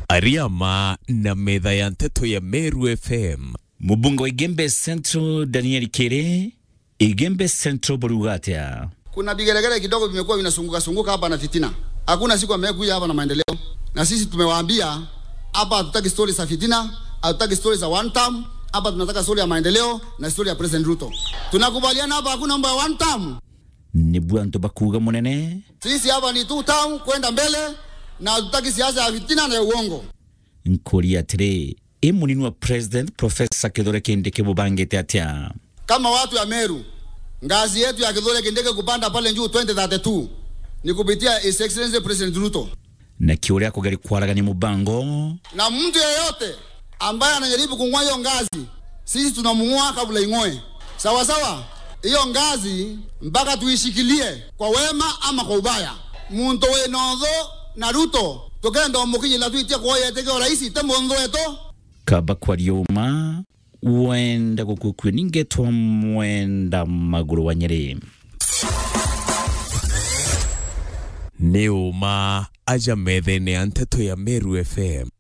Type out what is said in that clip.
Ariama na metha ya nteto ya Meru FM. Mubunge wa Igembe Central Daniel Kere, Igembe Central Borugatia. Kuna vigelegele kidogo vimekuwa vinasunguka sunguka hapa na fitina. Hakuna siku amekuja hapa na maendeleo, na sisi tumewaambia hapa hatutaki stori za fitina, hatutaki stori za one term. Hapa tunataka stori ya maendeleo na stori ya President Ruto. Tunakubaliana hapa, hakuna mambo ya one term. Ni bwanto bakuga munene. Sisi hapa ni two term kwenda mbele, na hatutaki siasa ya fitina na ya uongo. Nkori atire, e munini wa President Professor Kithure Kindiki bubangite atia. Kama watu ya Meru, ngazi yetu ya Kithure Kindiki kupanda pale juu 2032 ni kupitia His Excellency President Ruto. Na kiuria kugari kwaragania mubango. na mtu yeyote ambaye anajaribu kung'oa hiyo ngazi, sisi tunamung'oa kabla ing'oe. Sawa sawa, hiyo ngazi mpaka tuishikilie kwa wema ama kwa ubaya. muntu winotho na Ruto tukenda omukinyira twitie kuoyeteke uraisi te munthu wetu kaba kwaria uma wenda gukukue ningetwa mwenda maguru wa nyeri nĩ ũma aja methene ya nteto ya Meru FM